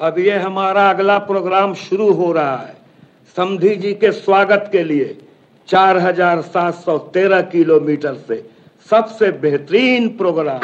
अब ये हमारा अगला प्रोग्राम शुरू हो रहा है समधी जी के स्वागत के लिए 4713 किलोमीटर से सबसे बेहतरीन प्रोग्राम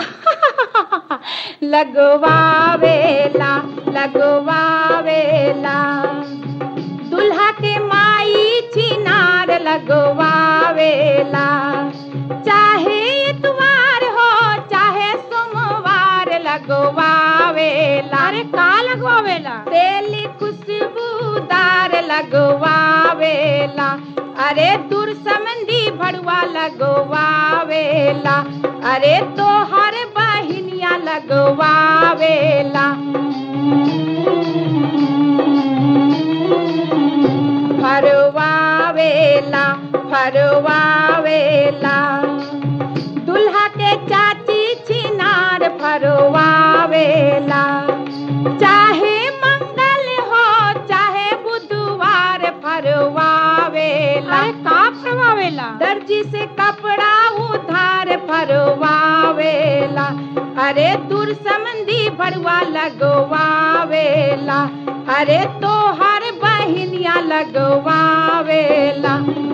लगवावेला लगवावेला दुल्हा के माई चिनार लगवावेला चाहे इतवार हो चाहे सोमवार लगवावेला अरे का लगवावेला तेली खुशबूदार लगवावेला अरे दूर समंदी भड़ुआ लगवावेला अरे तोहर बहिनिया लगवावेला फरवावेला फरवावेला दुल्हा के चाची छिनार फरवावेला चाहे मंगल हो चाहे बुधवार फरवावेला का फरवावेला दर्जी से कपड़ा उधार फरवावेला अरे दूर समंदी भरवा लगवावेला अरे तोहर बहिनिया लगवावेला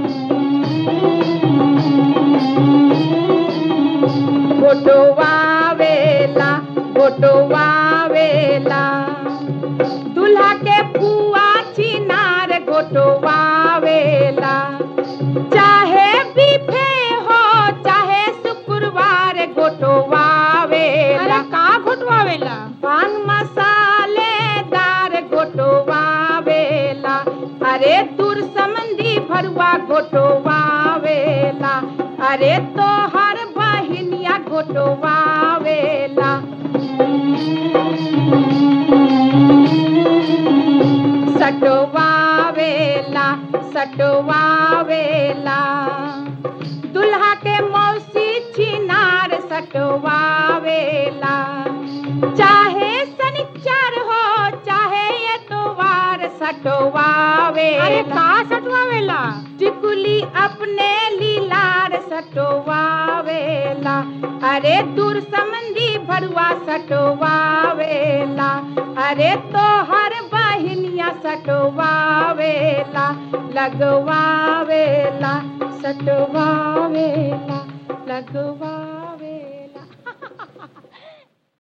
गोटवावेला गोटवावेला दुल्हा के पुआ चिनार गोटवावेला चाहे बीफे हो चाहे शुक्रवार गोटवावेला का गोटवावेला पान मसालेदार गोटवावेला अरे दूर समंदी भरुआ गोटवावेला अरे तोहर बहिनिया गोटवावेला सटवावेला सटवावेला दुल्हा के मौसी छिनार सटवावेला चाहे शनिचर हो चाहे एतवार सटवावेला अरे का सटवावेला टिकुली अपने लीलार सटवावेला अरे दूर समंदी भरुआ सटवावेला अरे तोहर बहिनिया सटवावेला लगवावेला सटवावेला लगवावेला